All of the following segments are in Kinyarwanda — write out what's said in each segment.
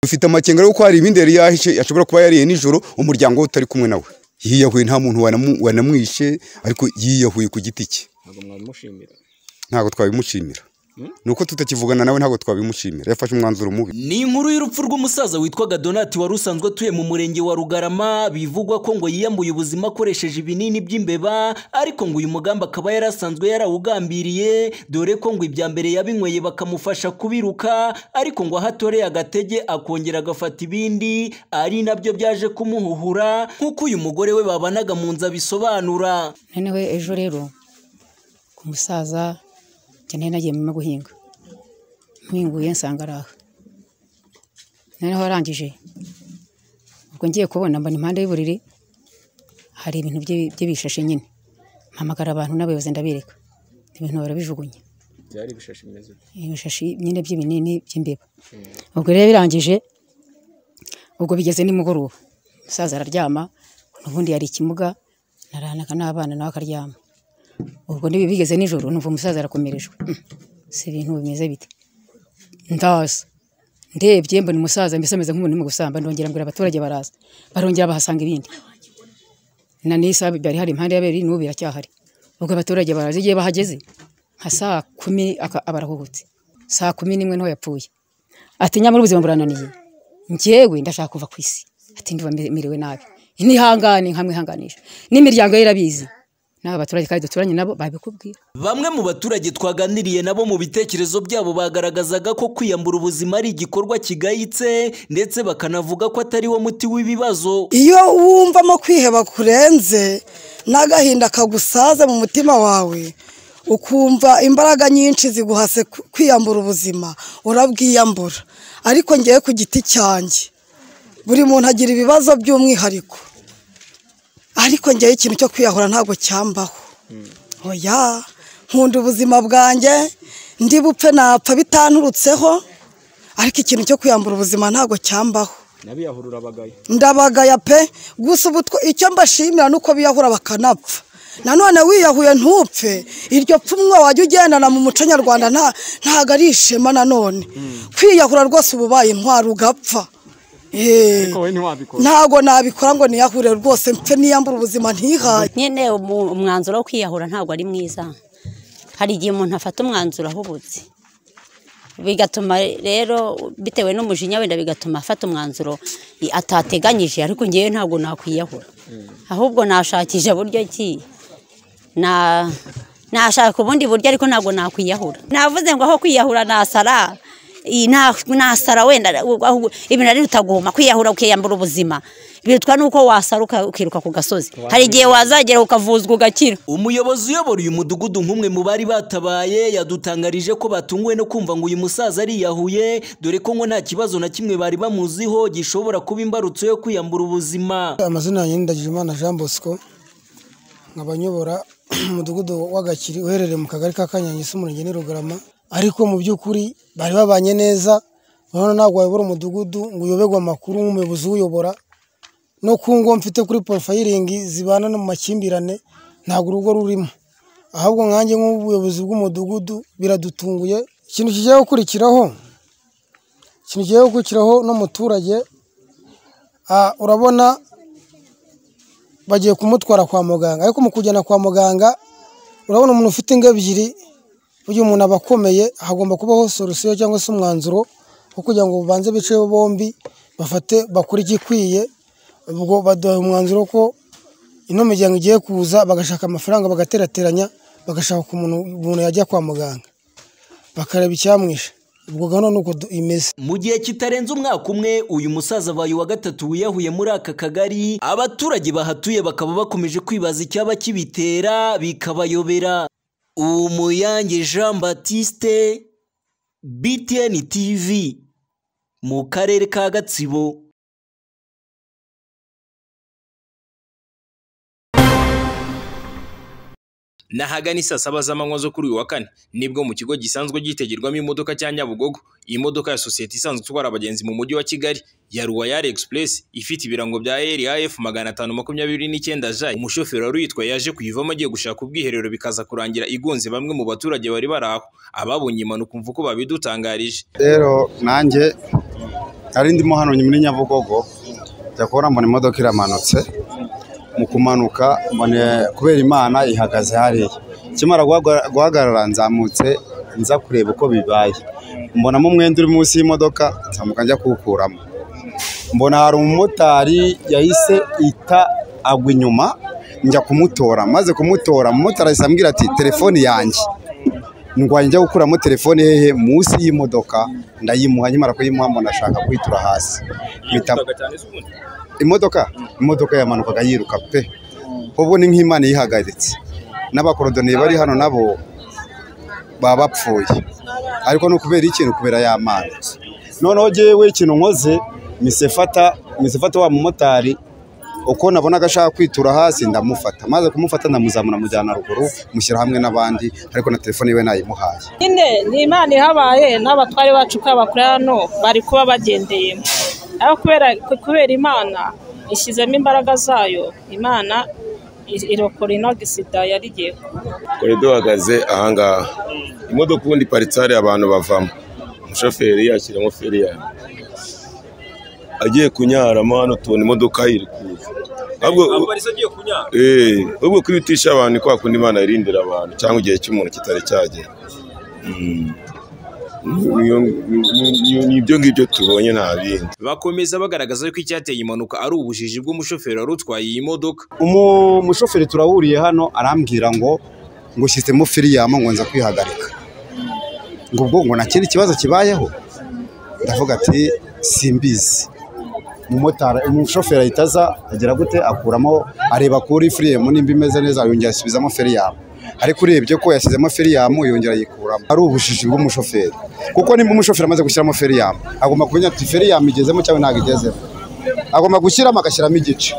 dufite amakenga kuko hari ibindi yari yahishe ashobora kuba yariye nijoro umuryango we utari kumwe nawe yiyahuye nta muntu wanamwishe ariko yiyahuye ku giti cye ntabwo mwabimushimira ntabwo twabimushimira ni uko tutakivugana nawe ntabwo twabimushimira yafashe umwanzuro mubi ni inkuru y'urupfu rw'umusaza witwaga donati wari usanzwe atuye mu murenge wa rugarama bivugwa ko ngo yiyambuye ubuzima akoresheje ibinini by'imbeba ariko ngo uyu mugambi akaba yari asanzwe yarawugambiriye dore ko ngo ibya mbere yabinyweye bakamufasha kubiruka ariko ngo aho atoreye agatege akongera agafata ibindi ari nabyo byaje kumuhuhura nk'uko uyu mugore we babanaga mu nzu abisobanura noneho ejo rero ku musaza cyane nagiye mu guhinga mpinguye nsanga ari aha noneho arangije ubwo ngiye kubona mbona impande y'uburiri hari ibintu bye- bye bishashi nyine mpamagara abantu n'abayobozi ndabereka ibintu barabijugunya byari ibishashi bimeze uko ibishashi nyine by'ibinini by'imbeba ubwo rero birangije ubwo bigeze nimugoroba umusaza araryama ubundi yari ikimuga naranaka n'abana nawe akaryama ubwo nibi bigeze nijoro numva umusaza arakomerejwe Mm, si ibintu bimeze bite ndaza ndebye mbona umusaza mbese ameze nk'umuntu urimo gusamba ndongera mbwira abaturage baraza barongera bahasanga ibindi na n'isa byari hari impande y'abiri n'ubu biracyahari ubwo abaturage baraza igihe bahageze nka saa kumi aka- aba arahuhutse saa kumi n'imwe niho yapfuye ati nyamara ubuzima burananiye njyewe ndashaka kuva ku isi ati ndumva mere- merewe nabi nihangane nkamwihanganisha n'imiryango ye irabizi n'aba baturage kandi duturanye nabo babikubwira Bamwe mu baturage twaganiriye nabo mu bitekerezo byabo bagaragazaga ko kwiyambura ubuzima ari igikorwa kigayitse ndetse bakanavuga ko atari wo muti w'ibibazo. iyo wumvamo kwiheba kurenze n'agahinda kagusaze mu mutima wawe ukumva imbaraga nyinshi ziguhase ku- kwiyambura ubuzima urabwiyambura ariko ngewe ku giti cyanjye buri muntu agira ibibazo by'umwihariko ariko ngewe ikintu cyo kwiyahura ntabwo cyambaho oya nkunda ubuzima bwanjye ndi bupfe napfa bitanturutseho ariko ikintu cyo kwiyambura ubuzima ntabwo cyambaho n'abiyahura urabagaye ndabagaya pe gusa ubu two- icyo mbashimira nuko biyahura bakanapfa nanone wiyahuye ntupfe iryo pfumwa wajya ugendana mu muco nyarwanda nta- ntago ari ishema nanone kwiyahura rwose uba ubaye intwari ugapfa Eh, wowe ntiwabikora ntago nabikora ngo niyahure rwose mpfe niyambure ubuzima ntihaye nyine umu- umwanzuro wo kwiyahura ntabwo ari mwiza hari igihe umuntu afata umwanzuro ahubutse bigatuma rero bitewe n'umujinya wenda bigatuma afata umwanzuro i- atateganyije ariko ngewe ntabwo nakwiyahura ahubwo nashakisha buryo ki na nashaka ubundi buryo ariko ntabwo nakwiyahura navuze ngo aho kwiyahura nasara iyi na- nasara wenda ahubwo ibintu ari utagomba kwiyahura ukiyambura ubuzima bitwa n'uko wasara uka- ukiruka ku gasozi hari igihe wazagera ukavuzwa ugakira Umuyobozi uyobora uyu mudugudu nk'umwe mu bari batabaye yadutangarije ko batunguwe no kumva ngo uyu musaza ariyahuye dore ko ngo nta kibazo na kimwe bari bamuziho gishobora kuba imbarutso yo kwiyambura ubuzima. amazina yanjye ni Ndagijimana Jean Bosco nkaba nyobora umudugudu w'agakiri uherereye mu kagari ka Kanyange se umurenge ni Rugarama ariko mu by'ukuri bari babanye neza urabona ntabwo wayobora umudugudu ngo uyoberwe amakuru nk'umuyobozi uyobora no ku ngo mfite kuri porofayiringi zibana no mu makimbirane ntabwo urugo rurimo ahubwo nkanjye nk'ubuyobozi bw'umudugudu biradutunguye ikintu kigiye gukurikiraho ikintu kigiye gukurikiraho n'umuturage ah, urabona bagiye kumutwara kwa muganga ariko mu kujyana kwa muganga urabona umuntu ufite ingo ebyiri uyu umuntu aba akomeye hagomba kubaho solusiyo cyangwa se umwanzuro wo kugira ngo babanze biceho bombi bafate bakore igikwiye ubwo baduha umwanzuro ko ino miryango igiye kuza bagashaka amafaranga bagaterateranya bagashaka ku muntu umuntu yajya kwa muganga bakareba icyamwishe ubwo gahunda ni uko du- imeze Mu gihe kitarenze umwaka umwe uyu musaza abaye uwa gatatu wiyahuye muri aka kagari abaturage bahatuye bakaba bakomeje kwibaza icyaba kibitera bikabayobera umuyange Jean Baptiste BTN TV mu karere ka Gatsibo Nahagana saa saba z'amanywa zo kuri uyu wa kane nibwo mu kigo gisanzwe gitegerwamo imodoka cya Nyabugogo iyi modoka ya sosiyete isanzwe itwara abagenzi mu mujyi wa Kigali ya Royal Express ifite ibirango bya RAF magana atanu makumyabiri n'icyenda J umushoferi wari uyitwaye yaje kuyivamo agiye gushaka ubwiherero bikaza kurangira igonze bamwe mu baturage bari bari aho ababonye impanuka umva uko babidutangarije rero nanjye ari ndimo hano muri nyabugogo ndakubona mbona imodoka iramanutse mu kumanuka mbone kubera imana ihagaze hariya ikimara guhaga- guhagarara nzamutse nza kureba uko bibaye mbonamo umwenda uri munsi y'imodoka nzamuka njya kuwukuramo mbona hari umumotari yahise ita agwa inyuma njya kumutora maze kumutora umumotari ahise ambwira ati telefoni yanjye ndwanya njya gukuramo telefone hehe munsi y'imodoka ndayimuha nyamara kuyimuha mbona ashaka kwitura hasi mpita imodoka imodoka yamanukaga yiruka pe ubwo ni nk'imana yihagaritse n'abakorodoniye bari hano nabo baba bapfuye ariko ni ukubera ikintu kubera ya mana noneho ngewe ikintu nkoze misefata misefata wa mumotari uko nabonaga ashaka kwitura hasi ndamufata maze kumufata ndamuzamura mujyana ruguru mushyira hamwe n'abandi ariko na telefone iwe nayimuhaye nyine ni imana ihabaye n'abatware bacu ko abakora hano bari kuba bagendeyemo ariko kubera kubera imana ishyizemo imbaraga zayo imana i- irokora ino gisida yari igiye kuba korido ihagaze ahangaha imodoka ubundi iparitse hariya abantu bavamo umushoferi yashyiramo feri yawe agiye kunyaramo hano tubona imodoka ye iri kuza ahubwo aparisa agiye kunyara eh, ahubwo kwihutisha abantu ni kwa kundi imana irindira abantu cyangwa igihe cy'umuntu kitari cyagera Mm. Ni- ni- ni- ni ibyo ngibyo tubonye nta bindi bakomeza bagaragaza ko icyateye impanuka ari ubujiji bw'umushoferi wari utwaye iyi modoka umu mushoferi turahuriye hano arambwira ngo ngo shyizemo firiyamu ngo nza kwihagarika ngo ubwo ngo nta kindi kibazo kibayeho ndavuga ati simbizi umumotari umushoferi ahita aza agira gute akuramo areba kuri firiyamu nimba imeze neza yongera asubizamo firiyamu ariko urebye ko yashyizemo firiyamu yongera ayikuramo ari ubujiji bw'umushoferi kuko nimba umushoferi amaze gushyiramo firiyamu agomba kumenya ati firiyamu igezemo cyangwa ntabwo igezemo agomba gushyiramo agashyiramo igice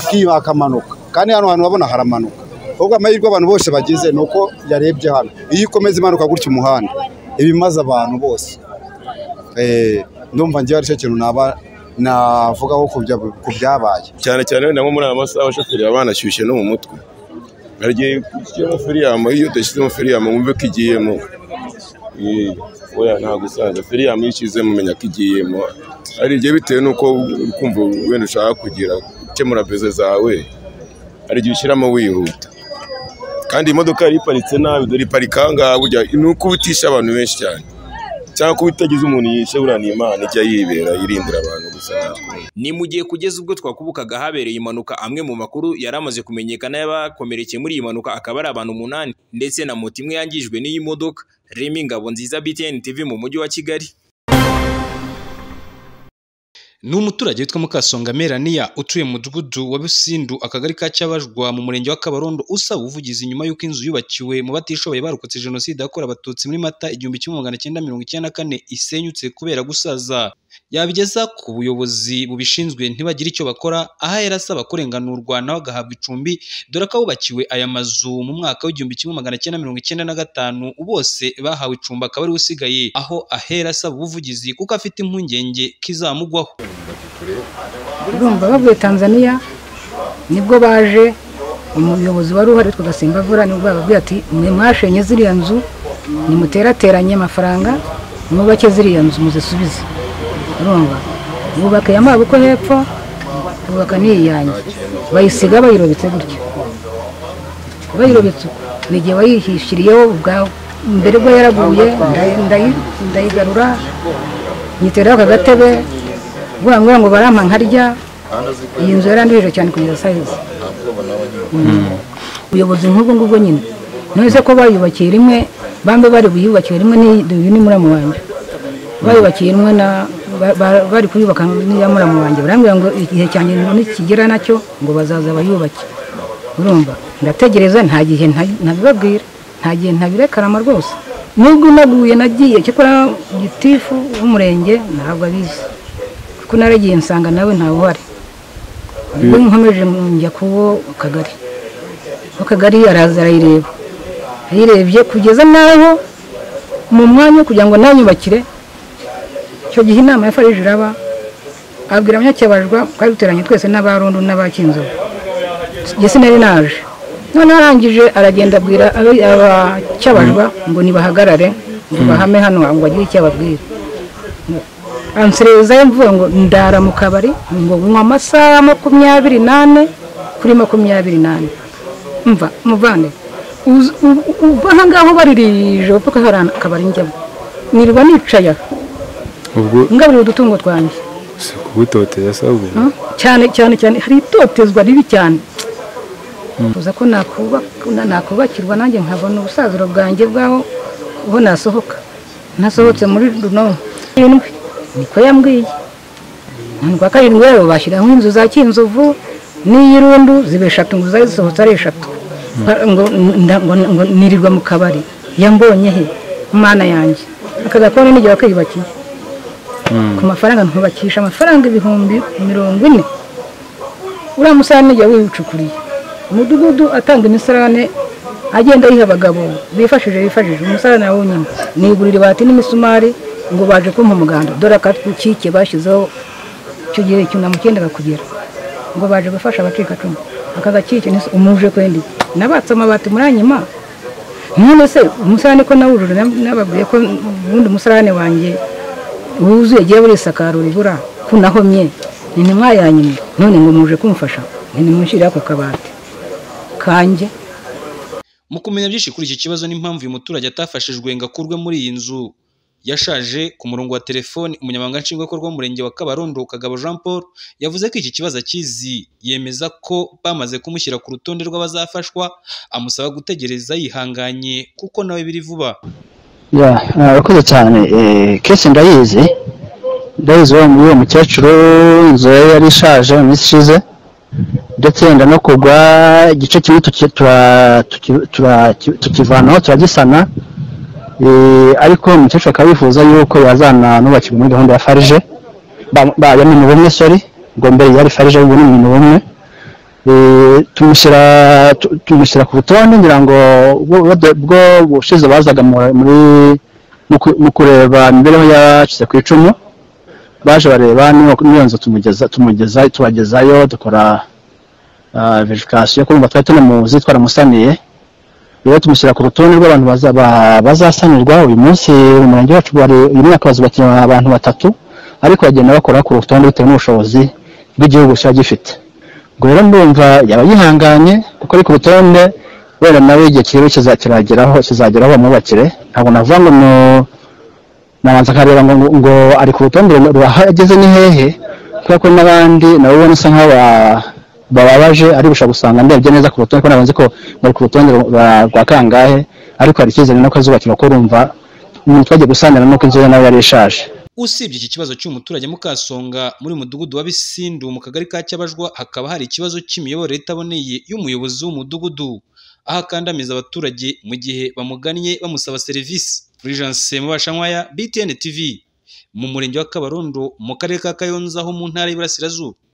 akiba akamanuka kandi hano hantu urabona haramanuka ubwo amahirwe abantu bose bagize ni uko yarebye hano iyo ikomeza imanuka gutya umuhanda iba imaze abantu bose Eh, ndumva ngewe aricyo kintu naba navugaho ku bya- ku byabaye cyane cyane wenda nko muri aya masaha abashoferi baba banashyushye no mu mutwe hari igihe ushyiramo firiyamu iyo udashyizemo firiyamu wumve ko igiyemo Eh, oya ntabwo usanzwe firiyamu iyo ushyizemo umenya ko igiyemo hari igihe bitewe n'uko uri kumva wenda ushaka kugira gukemura beze zawe hari igihe ushyiramo wihuta kandi iyi modoka yari iparitse nabi dore iparika aha ngaha burya ni ukubitisha abantu benshi cyane cyangwa kuba itagize umuntu yishe buriya ni imana ijya yibera yirindira abantu gusa natwe ni mu gihe kugeza ubwo twakubukaga habereye impanuka amwe mu makuru yari amaze kumenyekana y'abakomerekeye muri iyi mpanuka akaba ari abantu umunani ndetse na moto imwe yangijwe n'iyi modoka remi ngabo nziza btn tv mu mujyi wa kigali ni umuturage witwa mukasonga meraniya utuye mu mudugudu wa busindu akagari ka cyabajwa mu murenge wa kabarondo usaba ubuvugizi nyuma y'uko inzu yubakiwe mu batishoboye barokotse jenoside yakorewe abatutsi muri mata igihumbi kimwe magana cyenda mirongo icyenda na kane isenyutse kubera gusaza yabigeza ku buyobozi bubishinzwe ntibagire icyo bakora aha yari asaba kurenganurwa nawe agahabwa icumbi dore ko abubakiwe aya mazu mu mwaka w'igihumbi kimwe magana cyenda mirongo icyenda na gatanu bose bahawe icumbi akaba ariwe usigaye aho ahera asaba ubuvugizi kuko afite impungenge kizamugwaho urumva bavuye tanzaniya nibwo baje umuyobozi wari uhari witwa gasimbavura nibwo bababwiye ati mwe mwashenye ziriya nzu nimuterateranye amafaranga mwubake ziriya nzu muzisubize urumva bubaka iya mabuko hepfo bubaka n'iyanyu bayisiga bayirobetse gutya bayirobetse uko ni igihe wayihishyiriyeho ubwawe mbere bwo yaraguye ndayi- ndayi- ndayigarura nyiteraho aka gatebe vuga ngo barampa nkarya iyi nzu yarandurije cyane kugeza sayizi ubuyobozi nk'ubwo ngubwo nyine none se ko bayubakiye rimwe bambe bari buyubakiye rimwe n'iyi ni muramu wanjye bayubakiye rimwe na ba- ba- bari kuyubaka n'iya muramu wanjye barambwira ngo igihe cyanjye nikigera nacyo ngo bazaza bayubake urumva ndategereza nta gihe nta- ntabibabwira nta gihe ntabirekarama rwose nubwo naguye nagiye cyakora gitifu w'umurenge ntabwo abizi kuko naragiye nsanga nawe ntawe uhari ubwo nkomeje njya kuwo kagari akagari araza arayireba ayirebye kugeza n'aho mu mwanya wo kugira ngo nayubakire icyo gihe inama ya farije iraba abwira abanyacyabajwa twari duteranye twese n'abarundu n'abakinzovu njye sinari naje noneho arangije aragenda abwira abi- abacyabajwa ngo nibahagarare ngo bahame hano ngo agire icyo ababwira anserezayo mvuga ngo ndara mu kabari ngo nywa amasaha makumyabiri n'ane kuri makumyabiri n'ane mva muvane uzi- u- u- uva aha ngaho baririje kuko hari akabari njyamo nirirwa nicaye aho ubwo ngaburira udutungo twanjye si kugutoteza sabwe Mm, cyane cyane cyane hari itotezwa ribi cyane uza ko nakubak- na- nakubakirwa nanjye nkabona ubusaziro bwanjye bwaho aho nasohoka nasohotse muri runo irindwi niko yambwiye none kwa karindwi rero bashyiraho inzu za kinzovu n'iy'irundu ziba eshatu ngo zari zisohotse ari eshatu Nka- ngo nda- ngo- ngo nirirwa mu kabari yambonye he mana yanjye aka gakoni n'igihe wakiyubakiye ku mafaranga ntubakisha amafaranga ibihumbi mirongo ine uriya musarane jya wiwucukuriye umudugudu atanga imisarane agenda ayiha abagabo bifashije bifashije umusarane nawo nyine nigurira ibati n'imisumari ngo baje kumpa umuganda dore akatwukike bashyizeho icyo gihe icyunamo cyendaga kugera ngo baje gufasha abacikacumu aka gakike ni umuje kwendi nabatse amabati muranyima none se umusarane ko nawujuje nababwiye ko ubundi umusarane wanjye wuzuye agiye burisakara urubura kunahomye ni ntimwa yanyuma none ngo muje kumfasha ni nimushyire ako kabati kanjye Mu kumenya byinshi kuri iki kibazo n'impamvu uyu muturage atafashijwe ngo akurwe muri iyi nzu yashaje ku murongo wa telefoni umunyamabanga nshingwabikorwa w'umurenge wa kabarondo kagabo jean paul yavuze ko iki kibazo akizi yemeza ko bamaze kumushyira ku rutonde rw'abazafashwa amusaba gutegereza yihanganye kuko nawe biri vuba ya urakoze cyane kesi ndayizi ndayizi uwo uwo mukecuru inzu ye yari ishaje mu minsi ishize ndetse yenda no kugwa igice kimwe tuki- tura- tuki- tura- tukivanaho turagisana Eh, ariko umukecuru akaba yifuza yuko yazananubakirwa muri gahunda ya farije ba- ba- ya ni bumwe sori ngo mbere yari farije ubu ni ibintu bumwe Eh, tumushyira tu- tumushyira ku rutonde ngira ngo ubwo- ubwo- ubwo ubushize bazaga mu- muri mu ku- mu kureba imibereho yacitse ku icumu baje bareba niba niyo nzu tumugeza tumugeza tubagezayo dukora verifikasiyo kumva twari tunamuzi twaramusaniye rero tumushyira ku rutonde rw'abantu baza- ba- bazasanirwa uyu munsi mu murenge wacu bari uyu mwaka bazubakiye abantu batatu ariko bagenda bakora ku rutonde bitewe n'ubushobozi bw'igihugu kiba gifite ngo rero ndumva yaba yihanganye kuko ari ku rutonde wenda nawe igihe kiriho kizageraho kizageraho bamwubakire ntabwo navuga ngo mu- nabanza akareba ngo, ngo ari ku rutonde ageze ni hehe kubera ko n'abandi nabo ubona usa nk'aho ba- bababaje ari gushaka gusanga ndebye neza ku rutonde ko nabanze ko bari ku rutonde rwa- rwa kangahe ariko hari icyizere nuko azubakirwa ko urumva umuntu twagiye gusanira nuko inzu ye nawe yari ishaje usibye iki kibazo cy'uyu muturage mukasonga muri uyu mudugudu wa bisindu mu kagari ka cyabajwa hakaba hari ikibazo cy'imiyoborere itaboneye y'umuyobozi w'umudugudu aho akandamiza abaturage mu gihe bamugannye bamusaba serivisi Fulgence Mubashankwaya BTN TV mu murenge wa Kabarondo mu karere ka Kayonza ho mu ntara y'Iburasirazuba